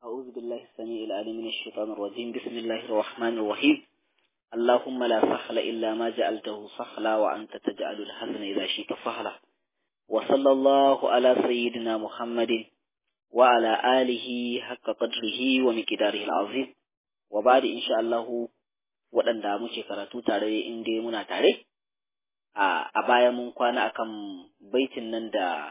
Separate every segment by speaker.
Speaker 1: أعوذ بالله السميع العليم من الشيطان الرجيم بسم الله الرحمن الرحيم اللهم لا سهل إلا ما جعلته سهلا وأنت تجعل الحزن إذا شئت سهلا وصلى الله على سيدنا محمد وعلى آله حق قدره ومقداره العظيم وبعد إن شاء الله waɗanda muke karatu tare in dai muna tare a baya mun kwana akan baitin nan da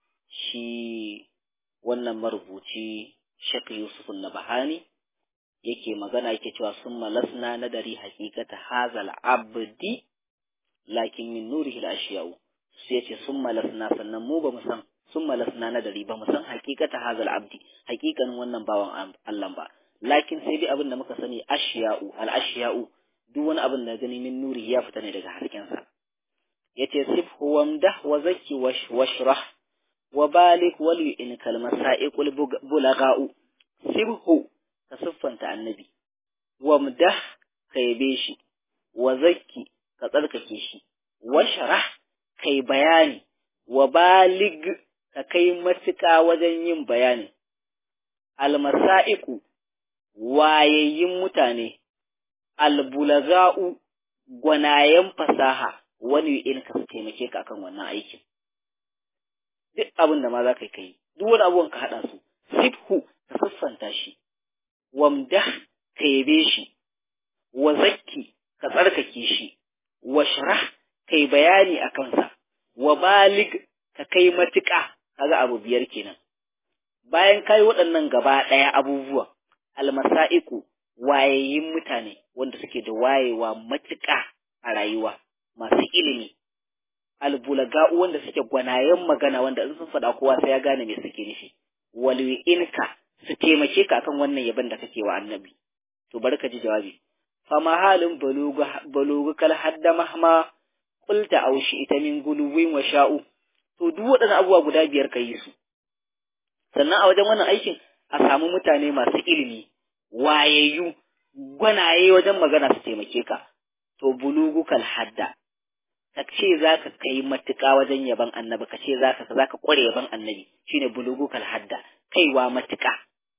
Speaker 1: shi wannan marubuci Sheikh Yusuf Nabahani yake magana yake cewa sun malasna na dari hakikata hazal abdi lakin min nurihi al-ashiya'u sai yace sun malasna sannan mu ba mu san sun malasna na dari ba mu san hakikata hazal abdi hakikanin wannan bawan Allah ba lakin sai dai abin da muka sani ashiya'u al-ashiya'u duk wani abin da gani min nuri ya fita ne daga hasken sa yace sifhu wamdah wa zakki washrah wa balik wal in kalmasaiqul bulaga'u sibhu ka siffanta annabi wamdah ka yabe shi wa zakki ka tsarkake shi wa sharah kai bayani wa balig ka kai matuƙa wajen yin bayani almasaiqu wayayyin mutane albulaga'u gwanayen fasaha wani in ka taimake ka akan wannan aikin duk abin da ma za ka yi duk wani abubuwan ka haɗa su sifhu ka sassanta shi wamdah ka yabe shi wa zakki ka tsarkake shi wa sharah kai bayani a kansa wa balig ka kai matuƙa kaga abu biyar kenan bayan kai waɗannan gaba ɗaya abubuwa almasa'iku wayayin mutane wanda suke da wayewa matuƙa a rayuwa masu ilimi albulaga'u wanda suke gwanayen magana wanda in sun faɗa kowa sai ya gane me suke nufi walwi'inka su taimake ka akan wannan yabon da kake wa annabi to bari ka ji jawabi fama halin balugu kal hadda mahma qulta aw ita min guluwin wa sha'u to duk waɗannan abubuwa guda biyar ka yi su sannan a wajen wannan aikin a samu mutane masu ilimi wayayyu gwanaye wajen magana su taimake ka to bulugu kal hadda ka ce za ka kai matuƙa wajen yaban annabi ka ce za ka za ka ƙware yaban annabi shine bulugu kal hadda kaiwa matuƙa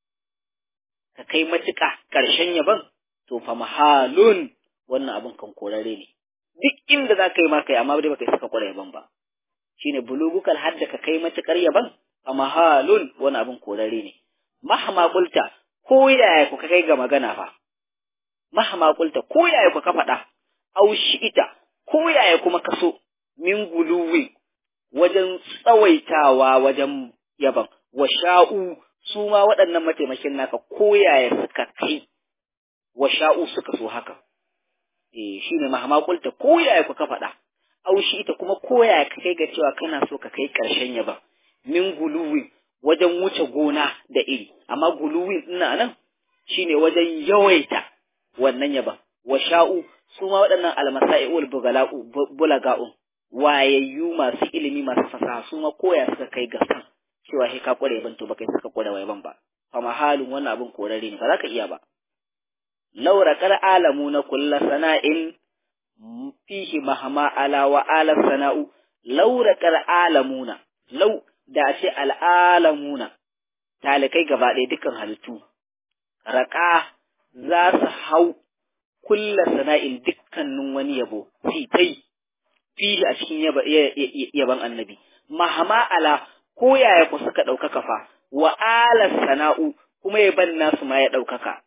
Speaker 1: ka kai matuƙa ƙarshen yaban to fa mahalun wannan abin kan korare ne duk inda za ka yi ma kai amma dai baka yi saka ƙware yaban ba shine bulugu kal hadda ka kai matuƙar yaban fa mahalun wannan abin korare ne mahama kulta ko yaya ku kai ga magana fa mahama kulta ko yaya ku ka faɗa au ita ko yaya kuma kaso min guluwi wajen tsawaitawa wajen yaban wa sha'u su ma waɗannan mataimakin naka ko yaya suka kai wa sha'u suka so haka eh shine mahama kulta ko yaya ku ka faɗa au shi ita kuma ko yaya ka kai ga cewa kana so ka kai ƙarshen yaban min guluwi wajen wuce gona da iri amma guluwi ina nan shine wajen yawaita wannan yaban wa sha'u su ma waɗannan almasa'i'ul bulaga'un wayayyu masu ilimi masu fasaha su ma koya suka kai ga san cewa sai ka kware ban to baka suka kware wai ban ba fa mahalun wannan abin korare ne ba za ka iya ba laura kar alamu na kulla sana'in fihi mahama ala wa ala sana'u laura kar alamuna lau da ce al'alamuna talikai gaba ɗaya dukkan halittu raƙa za su hau kulla sana'in dukkanin wani yabo fitai fihi a cikin yaban annabi mahama ala ko yaya ku suka ɗaukaka fa wa ala sana'u kuma yaban nasu ma ya ɗaukaka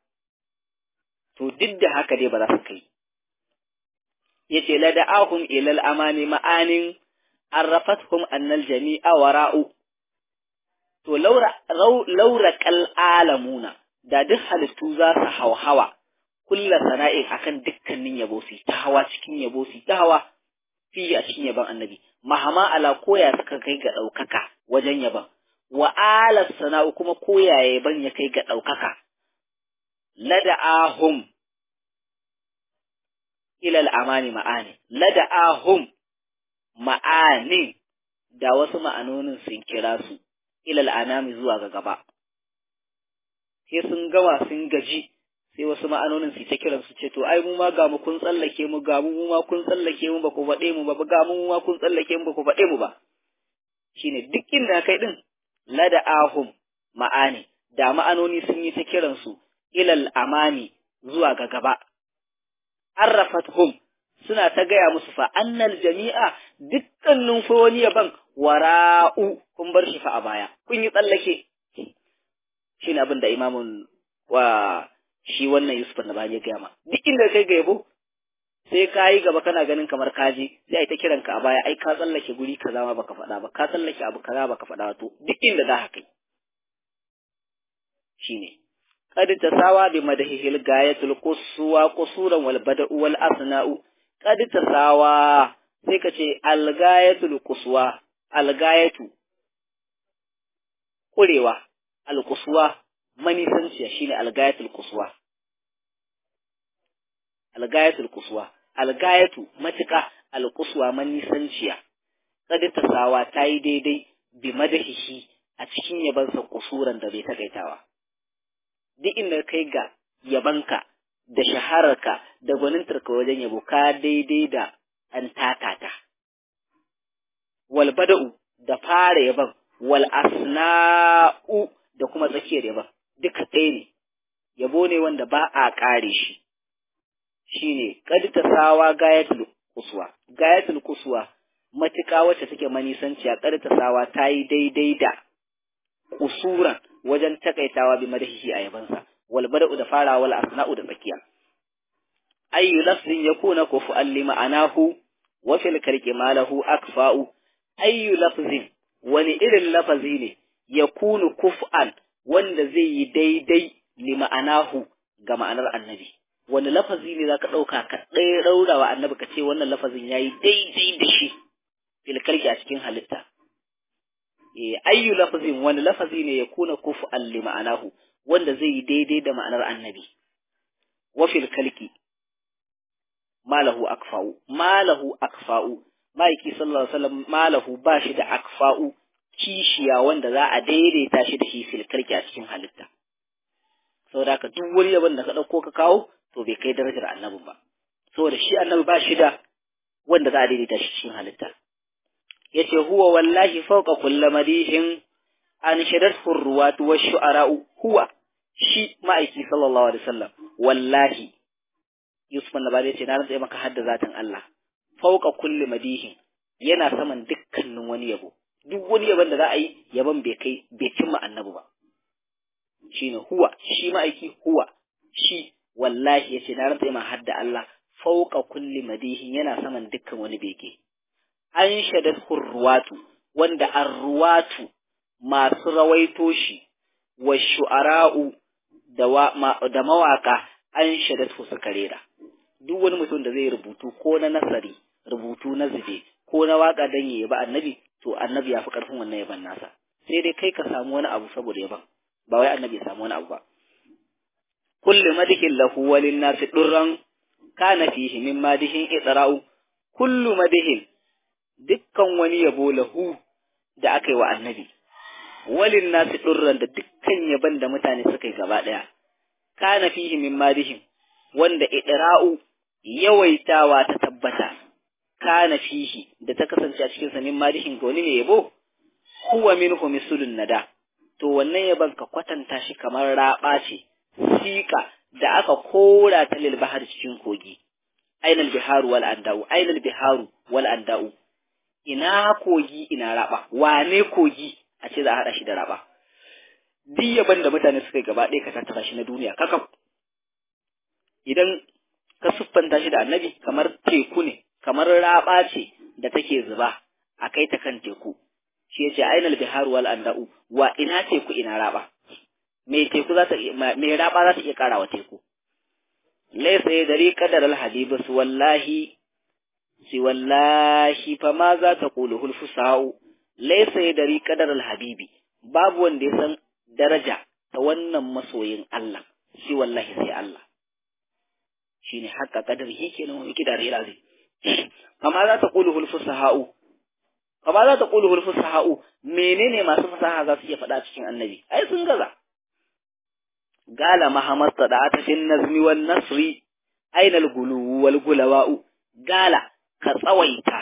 Speaker 1: to duk da haka dai ba za su kai yace la da'ahum ilal amani ma'anin arrafathum annal jami'a wara'u to laura laura kal alamuna da duk halittu za su hauhawa kulla sana'in akan dukkanin yabo su ta hawa cikin yabo su ta hawa fi a cikin yaban annabi mahama ala koya suka kai ga ɗaukaka wajen yaban wa ala sana'u kuma koya yaban ya kai ga ɗaukaka lada'ahum ilal amani ma'ani lada'ahum ma'ani da wasu ma'anonin sun kira su ilal anami zuwa ga gaba sai sun gama sun gaji sai wasu ma'anonin su ta kiran su ce to ai mu ma ga mu kun tsallake mu ga mu ma kun tsallake mu ba ku faɗe mu ba ga mu ma kun tsallake mu ba ku faɗe mu ba shine duk inda kai din lada ahum ma'ani da ma'anoni sun yi ta kiransu ilal amami zuwa ga gaba arrafathum suna ta gaya musu fa annal jami'a dukkanin fa wani yaban wara'u kun bar shi fa a baya kun yi tsallake shine abin da imamun wa shi wannan Yusuf na ya gaya ma duk inda kai ga yabo sai ka yi gaba kana ganin kamar kaji sai ai ta kiran ka a baya ai ka tsallake guri kaza ma baka faɗa ba ka tsallake abu kaza baka faɗa to duk inda za ka kai shine qad tasawa bi madahihil gayatul quswa qusuran wal bada'u wal asna'u qad tasawa sai ka ce al gayatul quswa al gayatu kurewa al quswa manisanciya shine al gayatul quswa al gayatul quswa al gayatu matuka al quswa manisanciya qad tasawa tayi daidai bi madahihi a cikin yabansa kusuran da bai takaitawa duk inda kai ga yabanka da shahararka da gwanintarka wajen yabo ka daidai da an takata. Wal bada'u da fara yaban, wal asna'u da kuma tsakiyar yaban, duka ɗaya ne, yabo ne wanda ba a ƙare shi. Shi ne, ƙadita sawa gayatul kusuwa, gayatul kusuwa matuƙa wacce take manisanciya ƙadita sawa ta yi daidai da kusuran wajen takaitawa bi madahihi a yabansa wal bada'u da fara wal asna'u da tsakiya ayyu lafzin yakuna kufu'an li ma'anahu wa fil kalki malahu akfa'u ayyu lafzin wani irin lafazi ne yakunu kuf'an wanda zai yi daidai li ma'anahu ga ma'anar annabi wani lafazi ne zaka dauka ka ɗaya raurawa annabi ka ce wannan lafazin yayi daidai da shi fil kalki a cikin halitta ayyu lafazin wani lafazi ne ya kuna kufu'an li ma'anahu wanda zai yi daidai da ma'anar annabi wa fil kalki malahu akfa'u malahu akfa'u maiki sallallahu alaihi wasallam malahu ba shi da akfa'u kishiya wanda za a daidaita shi da shi fil kalki a cikin halitta saboda haka duk wani yabon da ka dauko ka kawo to bai kai darajar annabin ba saboda shi annabi ba shi da wanda za a daidaita shi cikin halitta yace huwa wallahi fawqa kulli madihin an shadathu ruwatu wa shu'ara'u huwa shi ma'aiki sallallahu alaihi wasallam wallahi Yusuf annabari yace na rantsa maka hadda zatin Allah fawqa kulli madihin yana saman dukkanin wani yabo duk wani yabon da za a yi yabon bai kai bai cimma annabi ba shine huwa shi ma'aiki huwa shi wallahi yace na rantsa maka hadda Allah fawqa kulli madihin yana saman dukkan wani beke an shadat hurruwatu wanda arruwatu masu rawaito shi wa shu'ara'u da, da mawaka an shadat su karera duk wani mutum da zai rubutu ko na nasari rubutu na zube ko na waka dan yayi ba annabi to annabi ya fi karfin wannan yaban nasa sai dai kai ka samu wani abu saboda yaban ba wai annabi ya samu wani abu ba kullu madihin lahu walin nasi durran kana fihi min madihin idra'u kullu madihin dukkan wani yabo lahu da aka yi wa annabi, walin nasu ɗurran da dukkan yaban da mutane suka yi gaba ɗaya, kana fihi min madihim, wanda idra'u yawaitawa ta tabbata, kana fihi da ta kasance a cikinsa min madihin ga wani mai yabo, huwa minhu misulun nada, to wannan yaban ka kwatanta shi kamar raɓa ce, siƙa da aka kora ta lil bahar cikin kogi. Ainal biharu wal anda'u, ainal biharu wal anda'u, ina kogi ina raba wane kogi a ce za a haɗa shi da raba duk yaban da mutane suka yi gaba ɗaya ka tattara shi na duniya kakaf idan ka siffanta shi da annabi kamar teku ne kamar raba ce da take zuba a kai ta kan teku shi yace ainal bihar wal anda'u wa ina teku ina raba me teku za ta me raba za ta iya karawa teku laysa yadri qadar al hadibus wallahi si wallahi fa ma za ta kulu hulfusa'u laysa yadri qadar al-habibi babu wanda ya san daraja ta wannan masoyin Allah si wallahi sai Allah shine hakka kadar shi kenan wani kida da ilazi fa ma za ta kulu hulfusa'u fa ma za ta kulu hulfusa'u menene masu fasaha za su iya faɗa cikin annabi ai sun gaza gala mahamad sada'ata fin nazmi wan nasri aina al-gulu wal gulawa'u gala ka tsawaita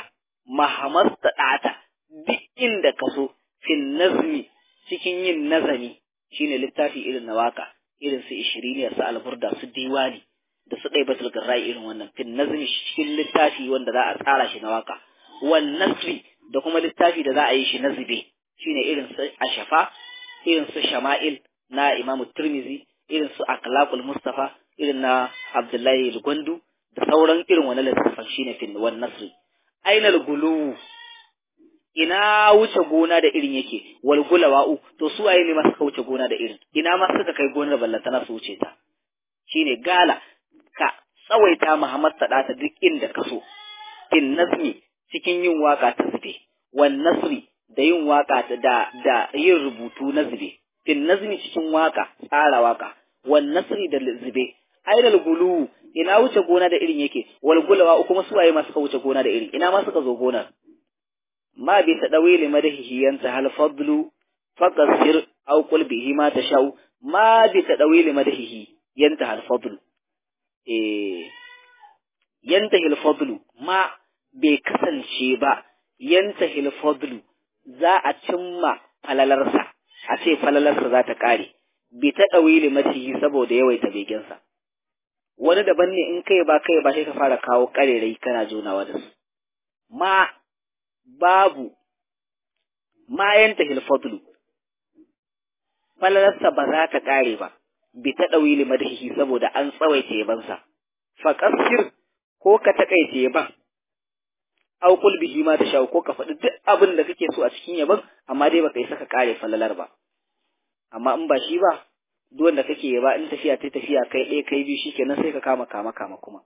Speaker 1: mahamasta ɗata duk inda ka so fin nazmi cikin yin nazami shine littafi irin na waka irin su ishiriniya su alburda su diwani da su ɗai batul garrai irin wannan fin nazmi cikin littafi wanda za a tsara shi na waka wan nasri da kuma littafi da za a yi shi na zube shine irin su ashafa irin su shama'il na imamu turmizi irin su akhlaqul mustafa irin na abdullahi gwandu da sauran irin wani littafin shine fin wan nasri ainal gulu ina wuce gona da irin yake wal gulawa'u to su waye ne ma suka wuce gona da irin ina ma suka kai gonar ballantana su wuce ta shine gala ka tsawaita Muhammad sadata duk inda ka so fin nazmi cikin yin waka ta zube wan nasri da yin waka ta da da yin rubutu na zube fin nazmi cikin waka tsara waka wan nasri da zube aidal gulu ina wuce gona da irin yake wal gulawa kuma su waye ma suka wuce gona da irin ina ma suka zo gonar ما بتدويل مدحه ينتهى الفضل فقصر أو قل به ما تشاء ما بتدويل مدحه ينتهى الفضل إيه ينتهي الفضل ما بكسن شيبا ينتهي الفضل za a cimma falalarsa a ce falalarsa za ta ƙare bi ta ɗawili matihi saboda yawaita begensa wani daban ne in kai ba kai ba sai ka fara kawo ƙarerai kana jonawa da su ma babu mayan ta hilfadlu falalarsa ba za ta ƙare ba bi ta ɗawili madahihi saboda an tsawaita yabansa faƙasir ko ka taƙaice yaban au kul bihi ma tasha ko ka faɗi duk abin da kake so a cikin yaban amma dai baka yi saka ƙare falalar ba amma in ba shi ba duk wanda kake yaba in tafiya ta tafiya kai ɗaya kai biyu shikenan sai ka kama kama kama kuma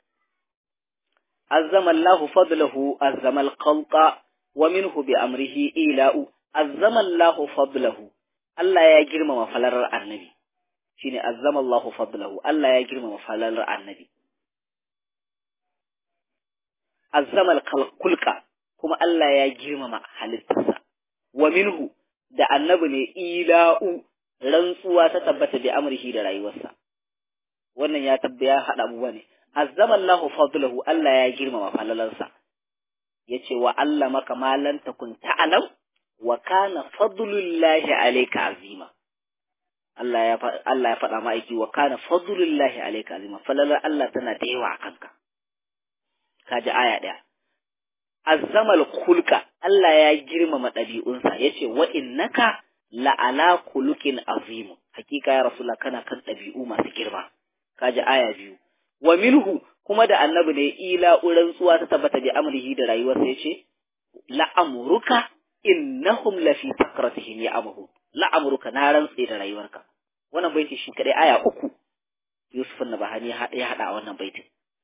Speaker 1: عظم الله فضله عظم الخلق ومنه بأمره إيلاء عظم الله فضله الله يا جرم مفلر النبي شيني عظم الله فضله الله يا جرم مفلر النبي عظم الخلق كما الله يا جرم ما halittarsa ومنه da annabi ne ila'u rantsuwa ta tabbata bi amrihi da rayuwarsa wannan ya tabbaya hada abubuwa ne azzama Allah fadlahu Allah ya girmama falalarsa yace wa Allah maka malan takun ta'alam wa kana fadlullahi alayka azima Allah ya Allah ya faɗa ma'aiki wa kana fadlullahi alayka azima falalar Allah tana da yawa a kanka kaji aya ɗaya azzama al-khulqa Allah ya girmama ɗabi'unsa yace wa innaka la'ala khuluqin azim hakika ya rasulullah kana kan ɗabi'u masu girma kaji aya biyu wa minhu kuma da annabi ne ila rantsuwa ta tabbata bi amrihi da rayuwarsa yace la'amruka innahum lafi sakratihim ya'mahu la'amruka na rantse da rayuwarka wannan baiti shi kadai aya uku Yusuf Nabahani ya hada a wannan baitin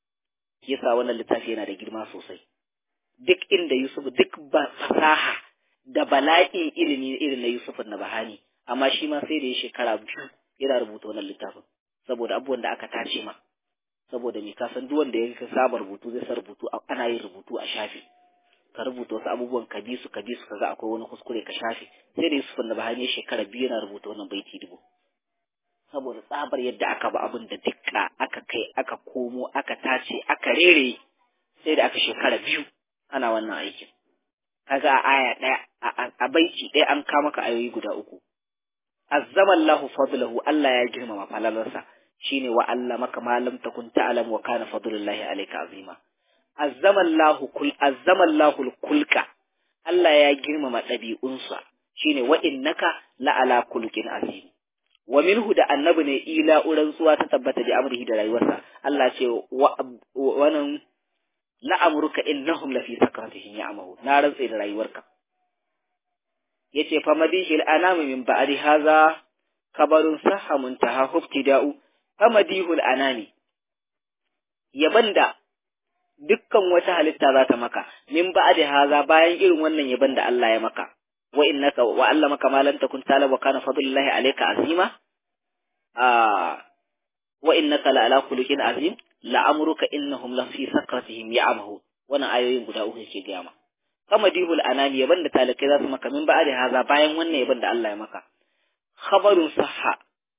Speaker 1: yasa wannan littafi yana da girma sosai duk inda Yusuf duk ba fasaha da bala'in ilimi irin na Yusuf Nabahani amma shi ma sai da ya shekara biyu yana rubuta wannan littafin saboda abubuwan da aka tace ma saboda me ka san duk wanda ya saba rubutu zai sa rubutu ana yin rubutu a shafi ka rubuta wasu abubuwan ka bi su ka bi su kaga akwai wani kuskure ka shafe sai da Yusuf na Bahani shekara biyu yana rubuta wannan baiti dubu saboda tsabar yadda aka ba abin da dukka aka kai aka komo aka tace aka rere sai da aka shekara biyu ana wannan aikin kaga a aya ɗaya a baiti ɗaya an kama ka ayoyi guda uku azzama Allahu fadlahu Allah ya girmama falalarsa shine wa Allah maka malam takun ta'lam wa kana fadlullahi alayka azima azzama Allahu kul azzama Allahu kulka Allah ya girmama ɗabi'unsa shine wa innaka la ala kulqin azim wa minhu da annabi ne ila uran tsuwa ta tabbata da amrihi da rayuwarsa Allah ce wa wannan la'amruka innahum lafi sakratihim ya'mahu na rantse da rayuwarka yace fa madihil anami min ba'di haza kabarun sahha muntaha hubtida'u fa madihul anami yaban da dukkan wata halitta za ta maka min ba'di haza bayan irin wannan yaban da Allah ya maka wa innaka wa Allah maka malan takun tala wa kana fadlullahi alayka azima a wa innaka la ala khuluqin azim la amruka innahum la fi sakratihim ya'mahu wannan ayoyin guda uku yake ga ma kama dihul anani yaban da talakai za su maka min ba'di haza bayan wannan yaban da Allah ya maka khabarun sahha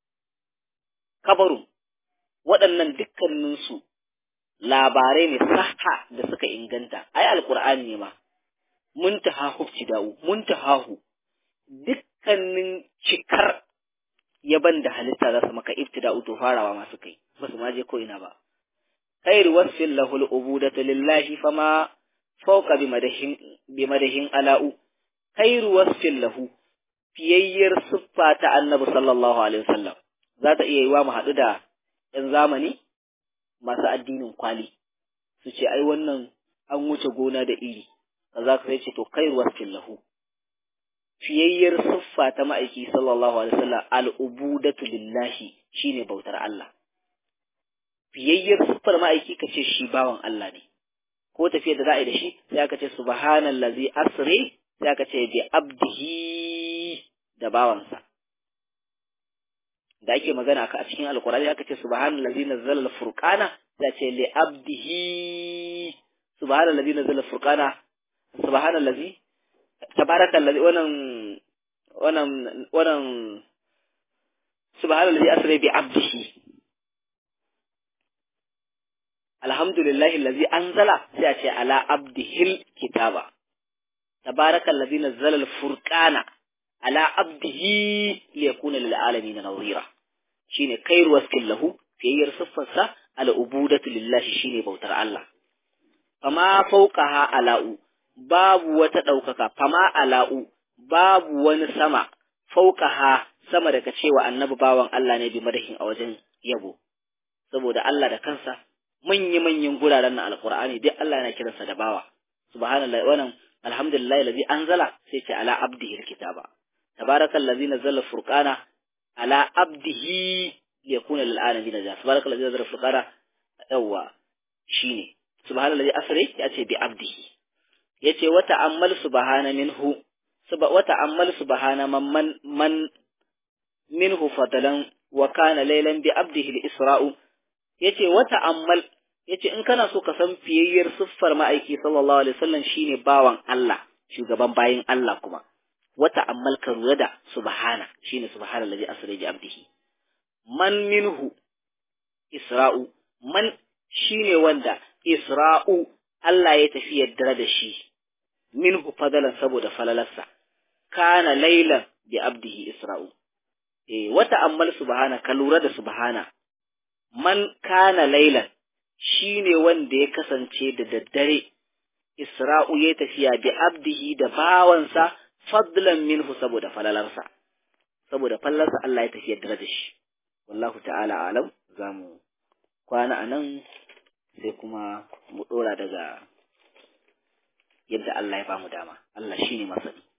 Speaker 1: khabarun waɗannan dukkaninsu labarai ne sahha da suka inganta ai alqur'ani ne ma muntaha hufti da'u muntahahu dukkanin cikar yaban da halitta za su maka ibtida'u to farawa masu kai ba su ma je ko ina ba khairu wasfin lahu al-ubudatu lillahi fama fawqa bimadahin bimadahin ala'u khairu wasfin lahu fiyayyar siffa ta annabi sallallahu alaihi wasallam za ta iya yiwa mu haɗu da ‘yan zamani masu addinin kwali su ce ai wannan an wuce gona da iri za ka sai ce to khairu wasfin lahu fiyayyar siffa ta ma'aiki sallallahu alaihi wasallam al'ubudatu lillahi shine bautar Allah fiyayyar siffar ma'aiki ka ce shi bawan Allah ne ko tafiyar da za a yi da shi sai aka ce subhanallazi asri sai aka ce bi abdihi da bawansa da ake magana a cikin alkurani aka ce subhanallazi nazzala al-furqana sai ce li abdihi subhanallazi nazzala al-furqana subhanallazi tabarakallazi wannan wannan wannan subhanallazi asra bi abdihi alhamdulillahi allazi anzala sai a ce ala abdihil kitaba tabarakallazi nazzala al-furqana ala abdihi liyakuna lil alamin nawira shine khairu waskin lahu fiyayyar siffarsa al ubudatu lillahi shine bautar Allah fama fawqaha ala'u babu wata daukaka fama ala'u babu wani sama fawqaha sama daga cewa annabi bawan Allah ne bi madahin a wajen yabo saboda Allah da kansa manyan manyan guraren na alqur'ani duk Allah yana kiransa da bawa subhanallahi wannan alhamdulillahi allazi anzala sai ce ala abdihi alkitaba تبارك الذي نزل الفرقان على عبده ليكون للعالمين نذيرا تبارك الذي نزل الفرقان يوا شيني سبحان الذي أسري يأتي بعبده yace wata ammal subhana minhu wata ammal subhana man man, man minhu fadalan wa kana laylan bi abdihi al-isra'u yace wata ammal yace in kana so ka san fiyayyar siffar ma'aiki sallallahu alaihi wasallam shine bawan Allah shugaban bayin Allah kuma wata ammal ka lura da subhana shine subhana allazi asra bi abdihi man minhu isra'u man shine wanda isra'u Allah ya tafi yaddara da shi minhu fadalan saboda falalarsa kana laylan bi abdihi isra'u eh wata ammal subhana ka lura da subhana man kana laylan shine wanda ya kasance da daddare isra'u ya tafiya bi abdihi da bawansa fadlan minhu saboda falalarsa saboda fallarsa Allah ya tafi yadda da shi wallahu ta'ala alam zamu kwana anan sai kuma mu dora daga yadda Allah ya bamu dama Allah shine masani